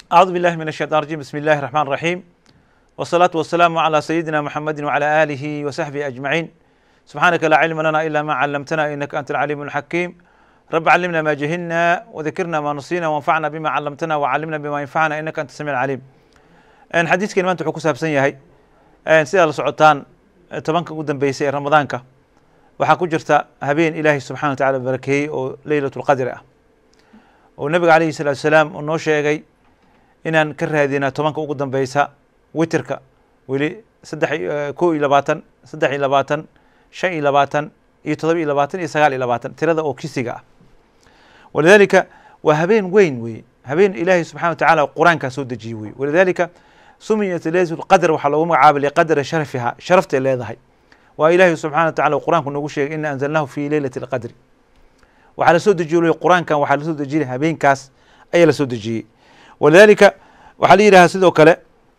أعوذ بالله من الشيطان الرجيم بسم الله الرحمن الرحيم والصلاة والسلام على سيدنا محمد وعلى آله وصحبه أجمعين سبحانك لا علم لنا إلا ما علمتنا إنك أنت العليم الحكيم رب علمنا ما جهلنا وذكرنا ما نسينا وانفعنا بما علمتنا وعلمنا بما ينفعنا إنك أنت السميع العليم een xadiidkan maanta wuxuu ku saabsan yahay sidaa la socotaan tobanka ugu dambeysay ee ramadaanka waxaa ku jirta habeen ilaahay subxana wa tacala barakeeyey oo leylat lqadri ah oo nabiga alayhi salaatu salaam uu noo sheegay inaan ka raadina tobanka ugu dambeysa witerka weli saddex ko iyo labaatan saddex iyo labaatan shan iyo labaatan iyo todoba iyo labaatan iyo sagaal iyo labaatan tirada oo kisiga ah walidalika waa habeen weyn weye habeen ilaahay subxana wa tacala qur-aankaa soo dejiyey weye walidalika sumiyat leylat lqadr waxaa loogu magacaabay liqadri sharafiha sharaftay leedahay waa ilaahay subxana wa tacala qur-aanku noogu sheegay ina anzalnahu fi leylati lqadri waxaa lasoo dejiyey qur-aankan waxaa lasoo dejiyey habeenkaas ayaa lasoo dejiyey walidalika waxaa la yidhaha sidoo kale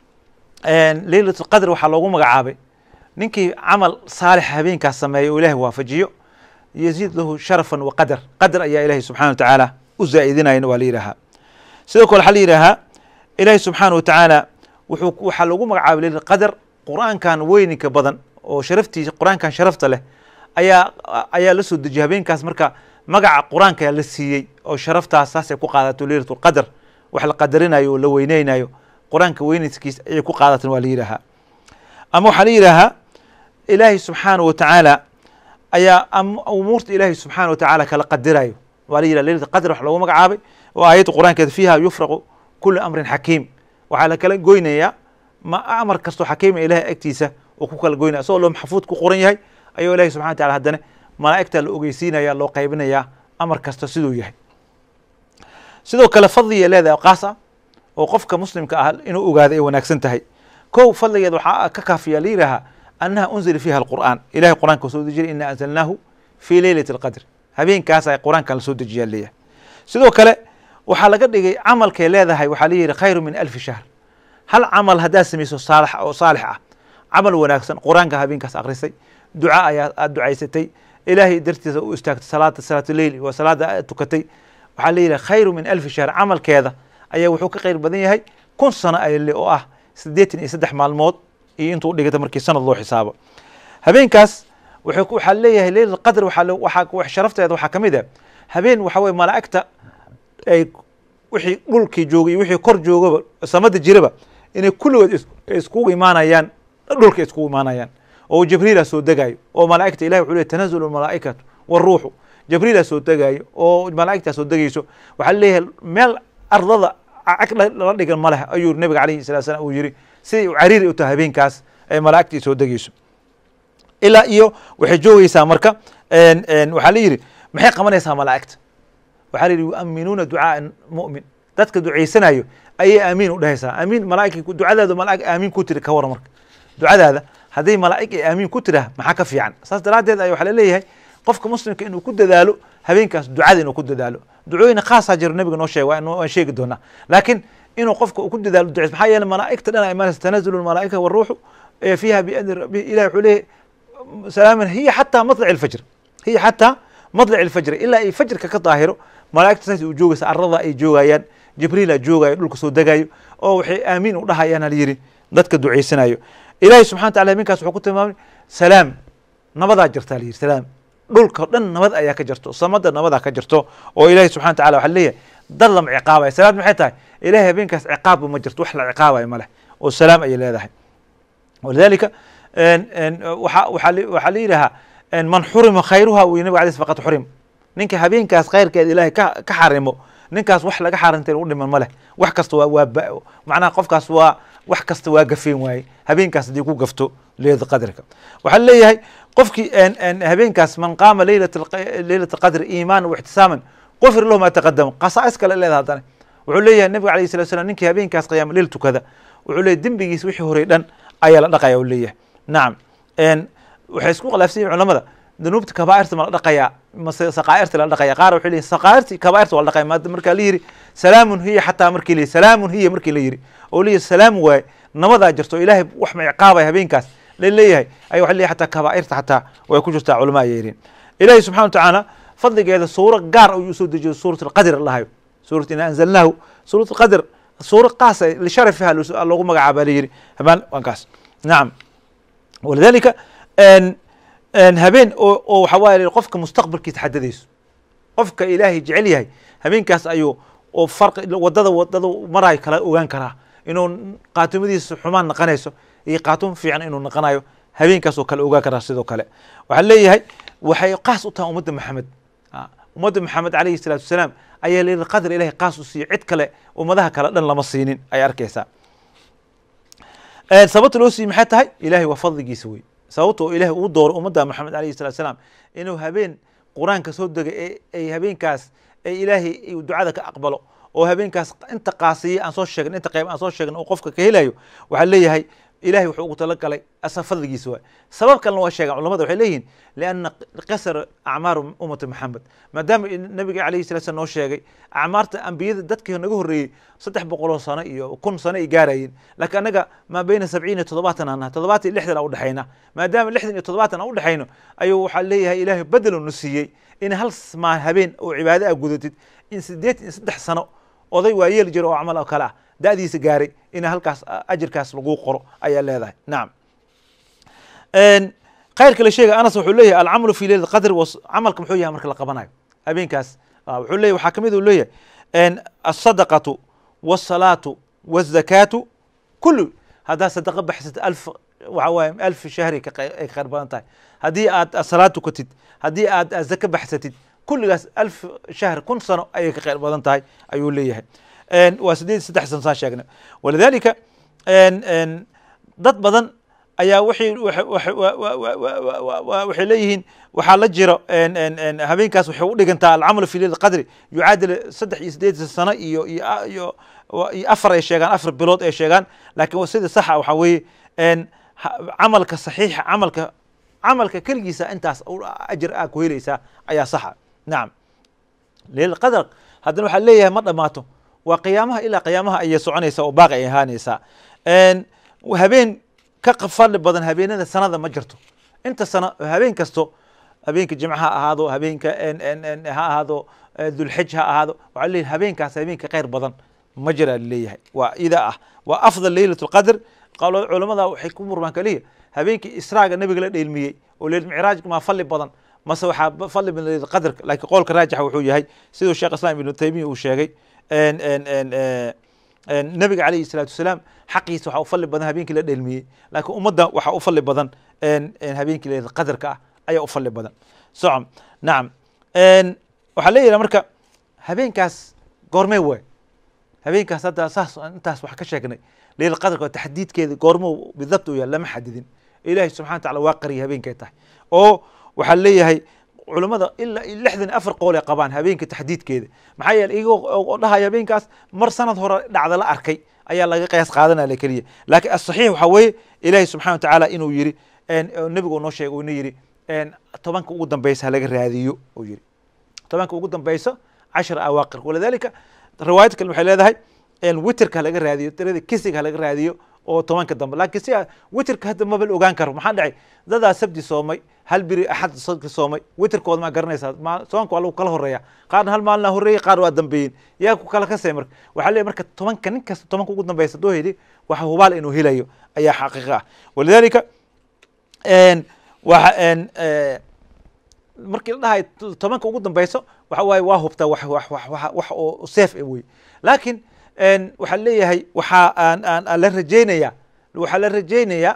leylat lqadr waxaa loogu magacaabay ninkii camal saalix habeenkaas sameeya oo ilahay waafajiyo yaziid lahu sharafan wa qadar qadar ayaa ilahay subxana wa tacaala u zaa'idinayan waa la yidhahaa sidoo kale waxaa la yidhaahaa ilaahay subxaana wa tacaala wuxuu waxaa loogu magacaabay leylat qadar qur-aankan weyninka badan oo sharaftiisa qur-aankan sharafta leh ayaa ayaa la soo dejiyay habeenkaas marka magaca qur-aanka ayaa la siiyey oo sharaftaas saasay ku qaadato leylat lqadr wax la qadarinayo oo la weyneynayo qur-aanka weynayskiis ayay ku qaadatan waa la yidhaahaa ama waxaa la yidhaahaa ilaahay subxaana wa tacaala ayaa umuurta ilaahay subxaana wa tacaala kala qadirayo waa la yidhaha leylat qadr wax loogu magacaabay oo aayadda qur-aankeeda fiiha yufraqu kulu amrin xakiim waxaa la kala goynayaa ma amar kastoo xakiima ilahay agtiisa oo ku kala goynaya isagoo loo maxfuud ku qoran yahay ayuu ilahi subxana wa tacala haddana malaa'igta la ogeysiinaya loo qaybinayaa amar kasta siduu yahay sidoo kale fadliga leedahay qaas ah oo qofka muslimka ah inuu ogaado ay wanaagsan tahay kow fadligeed waxaa ka kaafiya la yidhaahaa annaha unzila fiiha alqur'aan ilahay qur'anka soo dejiray ina anzalnaahu fi leylati alqadr habeenkaas ay qur-aankan lasoo dejiyaa leeyahay sidoo kale waxaa laga dhigay camalkay leedahay waxaa la yidhi khayru min alfi shahr hal camal haddaad samayso saalax oo saalix ah camal wanaagsan qur-aanka habeenkaas akrisay duca ayaa aad ducaysatay ilaahay dartiisa u istaagtay salaada salaatuleyl waa salaada aad tukatay waxaa la yidhaha khayru min alfi shahr camalkeeda ayaa wuxuu ka khayr badan yahay kun sano ayle oo ah siddeetan iyo saddex maalmood iyo intuu dhigata markii sanad loo xisaabo habeenkaas waxaa leeyahay leylat qadr waxaa sharafteeda waxaa ka mid ah habeen waxa weye malaa'igta ay wixii dhulkii joogay iyo wixii kor joogaba samada jiraba inay kulligood iskugu imaanayaan dhulka iskugu imaanayaan oo jibriila soo degayo oo malaa'igta ilahi wuxuu ley tanazulu malaa'ikatu waruuxu jibriila soo degayo oo malaa'igtaa soo degayso waxaa leeyahay meel ardada cag lala dhigan ma leh ayuu nabiga alayhi salatu salam uu yiri siday u cariiri u tahay habeenkaas ay malaa'igtii soo degayso ilaa iyo waxay joogeysaa marka waxaa la yidhi maxay qabanaysaa malaa'igta waxaa la yidhi yuaminuuna ducaaa mu'min dadka ducaysanayo ayay aamiin u dhehaysaa aamiin malaaig ducadaada malaig aamiin ku tiri ka waran marka ducadaada hadday malaa'ig ay aamiin ku tiraa maxaa ka fiican saas daraaddeed ay waxaa laleeyahay qofka muslimka inuu ku dadaalo habeenkaas ducada inuu ku dadaalo ducooyin khaasaa jiro nabiga noo sheeg waan sheegi doonaa laakiin inuu qofka uu ku dadaalo ducays maxaa yeele malaa'igta dhan imaanaysa tanazulu lmalaa'ika waruuxu fiiha biadni rabbi ilahi wuxuu leeyahy salaaman hiya xataa matlaci alfajr hiya xataa matlaci alfajr ilaa ay fajrka ka daahiro malaa'igta saas u joogaysa arada ay joogayaan jibriila joogayo dhulka soo degayo oo waxay aamiin u dhahayaan hal yidhi dadka ducaysanayo ilahi subxana wa tacala habeenkaas wuxuu ku tilmaamay salaam nabadaa jirta la yidhi salaam dhulka o dhan nabad ayaa ka jirto samada nabadaa ka jirto oo ilahi subxana wa tacala waxaa leeyahay dad lama ciqaabaya salaad maxay tahay ilahay habeenkaas ciqaabba ma jirto wax la ciqaabayo ma leh oo salaam ayay leedahay walidalika waa waxaa la yidhahaa man xurima khayruha uu nabig alay faqad xurim ninka habeenkaas khayrkeeda ilahay ka ka xarimo ninkaas wax laga xaarintay u dhiman ma leh wax kasta waa waa macnaha qofkaas waa wax kasta waa gafeen waaye habeenkaas haddii ku gafto leylata qadrika waxaa leeyahay qofkii habeenkaas man qaama leylat leylat qadri iimaana waxtisaaman qufir lahu ma taqadama qasaa'is kale leedaha haddana wuxuu leeyahay nabiga alayh salatu slam ninkii habeenkaas qiyaama leyl tukada wuxuu leeyahy dembigiis wixii horey dhan ayaa la dhaqaya u leeyahay nacam waxay isku khilaafsan yihin culamada danuubta kabaa'irta ma la dhaqayaa mase saqaa'irta la dhaqaya qaar waxay leeyihin saqaa'irti kabaa'irta waa la dhaqaya maada markaa la yidhi salaamun hiya xataa markii la yidhi salaamun hiya markii la yidhi oo leeyahy salaam waaye nabadaa jirto ilaahay wax ma ciqaabaya habeenkaas la leeyahay ay waxa leeyahay xataa kabaa'irta xataa way ku jirtaa culama ayay yidhin ilaahay subxana wa tacaala fadligeeda suuro gaar ayuu soo dejiyo suurat alqadr lahayo suurat ina anzalnaahu suurat alqadr suuro qaasa lisharafiha loogu magacaaba la yiri habaan waankaas nacam walidalika habeen oo oo waxa waye qofka mustaqbalkiisa xadadayso qofka ilaahay jecel yahay habeenkaas ayuu oo farqi wadada wadada marayo kala ogaan karaa inuu qaatumadiisa xumaan naqanayso iyo qaatum fiican inuu naqanayo habeenkaas oo kale ogaan karaa sidoo kale waxaa leeyahay waxay qaas u tahay ummadda maxamed ummadda maxamed alayhi salaatu wasalaam ayaa layidhi qadar ilahay qaas u siiyo cid kale ummadaha kale dhan lama siinin ay arkaysaa sababta loo siiyey maxay tahay ilahay waa fadligiisa wey sababta oo ilahay uu dooro ummadda maxamed alayhi salatu wasalaam inuu habeen qur-aanka soo degay ee ay habeenkaas ee ilaahay ducada ka aqbalo oo habeenkaas inta qaasiya aan soo sheegin inta qayb aan soo sheegin oo qofka ka helayo waxaa leeyahay ilahay wuxuu ugu talagalay asa fadligiisa waay sabab kalena waa sheegaan culamada waxay leeyihin lianna qasar acmaaru ummati maxamed maadaama nabiga alayhi salatu slam noo sheegay acmaarta ambiyada dadkii naga horreeyey saddex boqoloo sano iyo kun sano ay gaarayeen laakiin annaga maa beyna sabciin iyo toddobaatan aan nahay toddobaatan iyo lixdan aan udhexayna maadaama lixdan iyo toddobaatan aan udhexayno ayuu waxaa leeyahay ilaahay bedelo na siiyey in hal maa habeen oo cibaado a gudatid in sideed iyo saddex sano oday waa yeeli jiro oo camal oo kale ah da'diisa gaaray in halkaas ajirkaas lagu qoro ayaa leedahay nacam khayrka la sheegay anas wuxuu leeyahay alcamalu fi leylat qadr camalka muxuu yahay marka la qabanayo habeenkaas wuxuu leeyahy waxaa kamid uu leeyahay asadaqatu wasalaatu wazakaatu kullu haddaad sadaqa baxsat alf waxa waaye alf shahri ay ka khayr badan tahay haddii aad salaad tukatid haddii aad zaka baxsatid kulligaas alf shahr kun sano ayay ka khayr badan tahay ayuu leeyahay waa sideed saddex sano saan sheegnay walidalika dad badan ayaa waxay waxay leeyihiin waxaa la jiro habeenkaas waxay u dhigantaa alcamalu fi leyl qadri yucaadil saddex iyo sideed sano iyo iyo iyo afar ay sheegaan afar bilood ay sheegaan laakiin sida saxa waxaa weeye camalka saxiixa camalka camalka keligiisa intaas ajir aa ku helaysaa ayaa saxa nacam leyl qadr haddana waxaa leeyahay ma dhamaato waa qiyaamaha ilaa qiyaamaha ayay soconaysaa oo baaqi ay ahaanaysaa habeen ka fadli badan habeenada sanada ma jirto inta sana habeen kasto habeenka jimca ha ahaado habeenka ha ahaado dulxij ha ahaado waxaa leeyahay habeenkaas habeenka khayr badan ma jira leeyahay waa ida ah waa afdal leylat lqadr culamada waxay ku murmaan kaliya habeenkii israaga nabiga la dheelmiyey oo leyl micraaj maa fadli badan mase waxaa fadli badan leylat qadrka laakiin qowlka raajixa wuxuu yahay siduu sheekh islam ibnu taymiya uu sheegay nabiga alayhi salaatu wasalaam xaqiisa waxaa u fadli badan habeenkii la dheelmiyey laakiin ummadda waxaa u fadli badan habeenkii leylat qadarka ah ayaa u fadli badan socom nacam waxaa leeyahay marka habeenkaas goormee waay habeenkaas hadda saas intaas wax ka sheegnay leylat qadarka taxdiidkeeda goormo bidabt u yahay lama xadidin ilahi subxana wa tacala waa qariyay habeenkay tahay oo waxaa leeyahay culamada ilaa lixdan iyo afar qool ay qabaan habeenka taxdiidkeeda maxaa yeele iyagoo dhahaya habeenkaas mar sanad hore dhacda la arkay ayaa laga qiyaas qaadanaya keliya laakiin asaxiix waxaa weeye ilaahi subxana wa tacaala inuu yiri nebigu noo sheegay ina yiri tobanka ugu dambeysa halaga raadiyo uu yiri tobanka ugu dambeysa cashra awaaqir walidalika riwaayad kale waxay leedahay witerka halaga raadiyo tirada kisiga halaga raadiyo oo tobanka dambe laakiin si witerka hadda mabal ogaan karo maxaa dhacay dadaa sabdi soomay hal biri axad sadka soomay witerkooda maa garanaysaa tobanka waa lagu kala horeeya qaarna hal maalina horeeyey qaar waa dambeeyeen yaa ku kala kasay marka waxaa leeyahy marka tobanka nin kasta tobanka ugu dambeysa doo heli waxa hubaal inuu helayo ayaa xaqiiqa ah walidalika waxa markii la dhahay tobanka ugu dambeyso waxa waaye waa hubtaa wax wax wax wax oo safe wey laakiin waxaa leeyahay waxaa aan aan la rajeynaya waxaa la rajeynayaa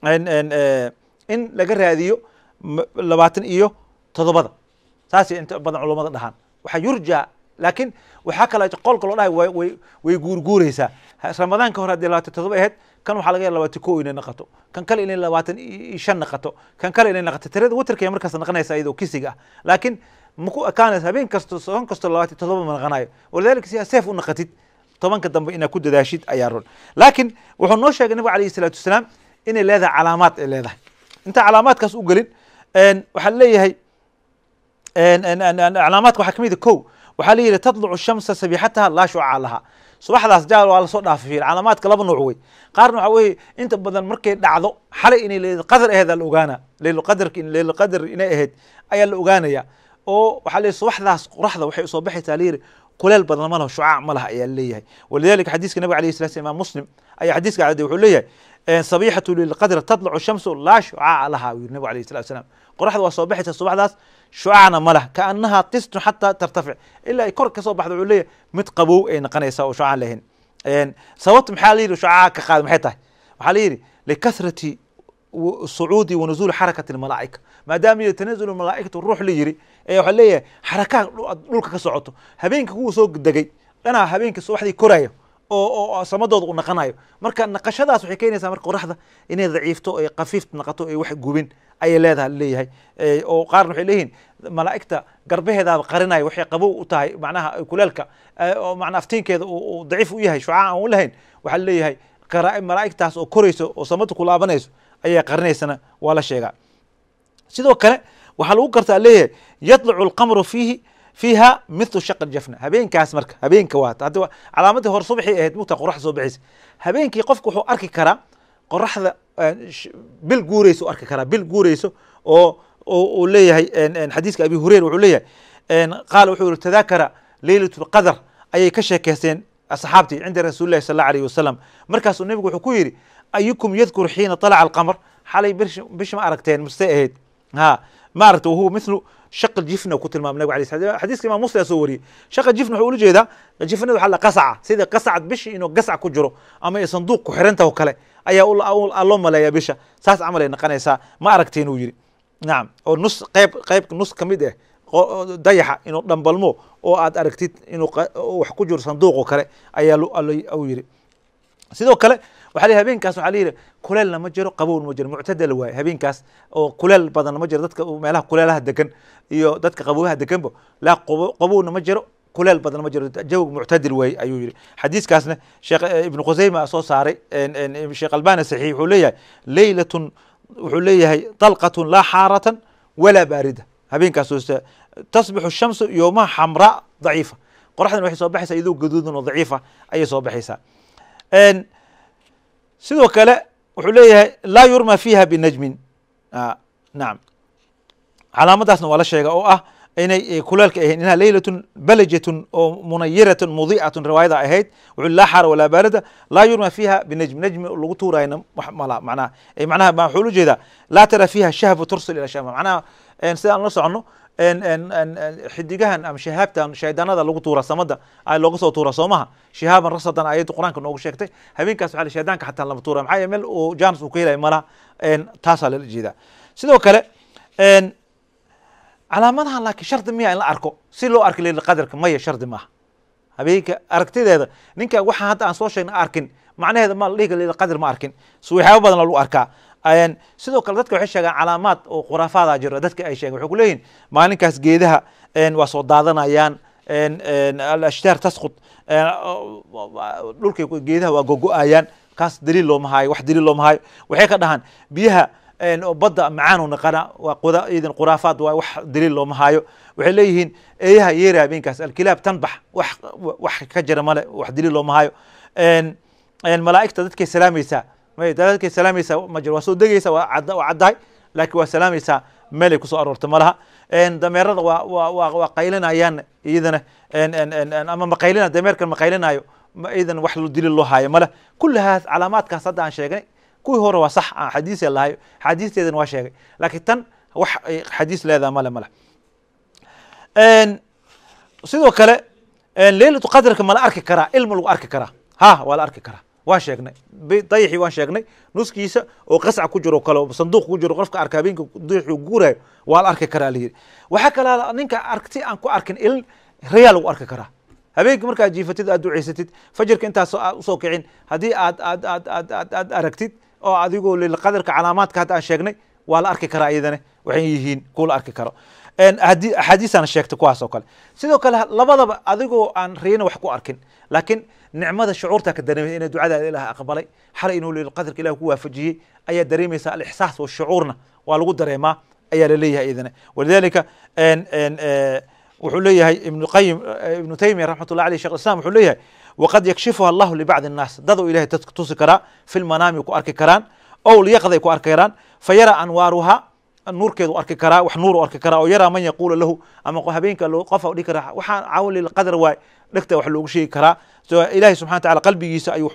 in laga raadiyo labaatan iyo todobada saasay inta badan culamada dhahaan waxaa yurja laakiin waxaa kala qolka loo dhahay way way guurguureysaa ramadaanka hore haddii labaatan todoba ahayd kan waxaa laga ya labaatan ko inay naqato kan kale inay labaatan iyo shan naqato kan kale inay naqato tirada witerkay markaas naqanaysa iyadoo kisiga ah laakiin maku ekaanaysa habeen kasto soon kasto labaatan todoba ma naqanayo walidalika si aa seef u naqatid tobanka dambe inaad ku dadaashid ayaa run laakiin wuxuu noo sheegay nabiga alayhi salaatu wasalaam inay leedahay calaamaad ay leedahay inta calaamaadkaas u gelin waxaa leeyahay calaamaadka waxaa kamid a ko waxaa leeyihi tadlucu shamsa sabixataha laa shuca laha subaxdaas jaal waa lasoo dhaafay calaamaadka laba nuuc wey qaarna waxaa weeye inta badan markay dhacdo xalay inay leyl qadar aheed aa la ogaana leyl qadarka leyl qadar inay ahayd ayaa la ogaanaya oo waxaa leeyahy subaxdaas qoraxda waxay usoo baxaysaa layidhi kuleel badan ma laho shucaac ma laha ayaa leeyahay walidalika xadiiska nabiga alayh salatu imam muslim ayaa xadiiska cadday wuxuu leeyahay sabixatu lilqadr tadlacu shamsu laa shucaaca laha uu yiri nabigu alayh salatu salaam qoraxda waa soo baxaysa subaxdaas shucaacna ma lah kaanahaa qistun xataa tartafic ilaa ay kor kasoo baxdo wuxuu leeyahay mid qabow ay noqonaysaa oo shucaan lahayn sababta maxaa la yidhi shucaaca ka qaada maxay tahay waxaa la yidhi likathrati sucuudi wa nuzuuli xarakati almalaa'ika maadaama iyo tanazulu malaa'ikatu ruux la yiri ee waxaa leeyahay xarakaa dhulka ka socoto habeenka kuwa soo degay dhanaa habeenka subaxdii korayo oo oo samadooda u naqanayo marka naqashadaas waxay keenaysaa marka qoraxda inay daciifto ay kafiif naqato ay wax gubin ayay leedahay leeyahay oo qaarna waxay leeyihiin malaa'igta garbaheedaaba qarinaya waxay qabow u tahay macnaha kuleelka oo macnaa aftiinkeeda uu daciif u yahay shucaa aan u lahayn waxaa leeyahay malaa'igtaas oo korayso oo samada ku laabanayso ayaa qarinaysana waa la sheegaa sidoo kale waxaa lagu gartaa leeyahay yadlacu alqamru fiihi fiiha mithlu shaq aljafna habeenkaas marka habeenka waa hadda calaamadii hore subaxii ahayd mugta qoraxda soo baxaysa habeenkii qofku wuxuu arki karaa qoraxda bil guureyso arki karaa bil guureyso oo uu leeyahay xadiiska abi hureyra wuxuu leeyahay qaala wuxuu yihi tadaakara leylat lqadr ayay ka sheekeysteen asxaabtii cinda rasuuli llahi sal alla alayh wasalam markaasuu nebigu wuxuu ku yidhi ayukum yadkur xiina طalaca alqamr xalay bish ma aragteen mase ahayd ha ma aragta wahuwa mithlu shaq jifna ku tilmaamay nabig alay sl xadiiska imam muslim soo wariyey shaqa jifna wuxuu ula jeedaa jifnada waxaa la qasaca sida qasacad bishi inuu gasac ku jiro ama ay sanduuq ku xiranta oo kale ayaa loo maleeyaa bisha saas camal ay noqonaysaa ma aragteen uu yidhi nacam oo nus qayb qayb nus ka mid ah dayaxa inuu dhambalmo oo aad aragtid inuu wax ku jiro sanduuq oo kale ayaa u yidhi sidoo kale waxa la habeenkaas waxaa la yidhi kuleelna ma jiro qabowna ma jiro muctadal waaye habeenkaas oo kuleel badanna ma jiro dadka meelaha kuleelaha degan iyo dadka qaboobaha deganba laa qabowna ma jiro kuleel badan ma jiro jawg muctadil waaye ayuu yidhi xadiiskaasna sheekh ibnu khuseyma soo saaray sheekh albani saxiix wuxuu leeyahay leylatun wuxuu leeyahay dalqatun laa xaaratan walaa baarida habeenkaas tasbixu shamsu yowmaha xamraa daciifa qoraxdan waxay soo baxaysaa iyadoo gaduudan oo daciifa ayay soo baxaysaa sidoo kale wuxuu leeyahay laa yurma fiiha binajmin nacam calaamadaasna waa la sheega oo ah inay kuleelka ahayn inha leylatun balajatun oo munayiratun mudiicatun riwaayada ahayd wuxuu laa xaara walaa baarida laa yurma fiiha binajm najmi lagu tuurayna mala macnaha macnaha waxuu ula jeedaa laa tara fiiha shahbu tursil ila shama macnaha sidaan la socono xidigahan ama shahaabtan shaydaanada lagu tuura samada looga soo tuura soomaha shihaaban rasadan ayadda qur-aanka noogu sheegtay habeenkaas waxa shaydaanka xataa lama tuura maxaa meel uu jaanus uu ka helaya malaha taasaa lala jeedaa sidoo kale calaamadahan laakiin shardi miya in la arko si loo arki leyla qadarka maya shardi maaha habeenka aragtideeda ninka waxaan hadda aan soo sheegna arkin macnaheeda ma la dhihi leyla qadar ma arkin si waxyaaba badan lagu arkaa sidoo kale dadka waxay sheegaan calaamaad oo khuraafaada jiro dadka ay sheegen waxay ku leeyihin maalinkaas geedaha waa soo daadanayaan alashtaar tasqud dhulkay geedaha waa gogo-ayaan kaas daliil looma haayo wax daliil looma haayo waxay ka dhahaan biyaha badda macaan u naqana waa quda idan khuraafaad waa wax daliil looma haayo waxay leeyihiin eeyaha yeera habeenkaas alkilaab tanbax wax wax ka jira male wax daliil looma haayo malaa'igta dadkay salaamaysaa dadkay salaamaysaa ma jiro waa soo degeysa waa cad waa caddahay laakiin waa salaamaysaa meelay kusoo aroorta malaha dameerada waa waa waa waa qaylinayaan iyadana ama maqaylina dameerkan maqaylinayo iyadana wax daliil loo haayo male kullahaas calaamaadkaas hadda aan sheegnay kuwii hore waa sax xadiis lahayo xadiisteedana waa sheegay laakiin tan wax xadiis leedaha male male sidoo kale leylatu qadarka ma la arki karaa ilma lagu arki karaa ha waa la arki karaa waan sheegnay dayixii waan sheegnay nuskiisa oo qasca ku jiro kale sanduuq ku jiro qofka arka habeenka dayixii guurayo waa la arki karaa layidhi waxaa kalaa ninka aragti aan ku arkin ilin rayaa lagu arki karaa habeenkii markaad jiifatid aad duceysatid fajirka intaas usoo kicin haddii aad aad aad aad aad aad aragtid oo adigoo lilqadarka calaamaadka hadda aan sheegnay waa la arki karaa iyadana waxay yihiin kuwa la arki karo hadi axaadiisana sheegtay kuwaas oo kale sidoo kale labadaba adigoo aan riyana wax ku arkin laakiin nicmada shucuurta ka dareemay inay ducadaada ilaah aqbalay xalay inuu lilqadarka ilah ku waafajiyey ayaa dareemaysa alixsaas washucuurna waa lagu dareemaa ayaa laleeyahay iyadana walidalika wuxuu leeyahay ibnu qayim ibnu taymiya raxmat ullah aleyh shekh islam wuxuu leeyahay waqad yakshifuha allahu libacdi الnaas dad oo ilahay dadka tusi karaa fi lmanaami ku arki karaan ow liyaqday ku arki karaan fayara anwaaruha nuurkeedu arki karaa wax nuur arki karaa oo yaraa man yaquula lahu ama habeenka qofa dhihi karaa waxaan cawli qadar waay dhegta wax loogu sheegi karaa so ilahi subxana wa tacala qalbigiisa ayuu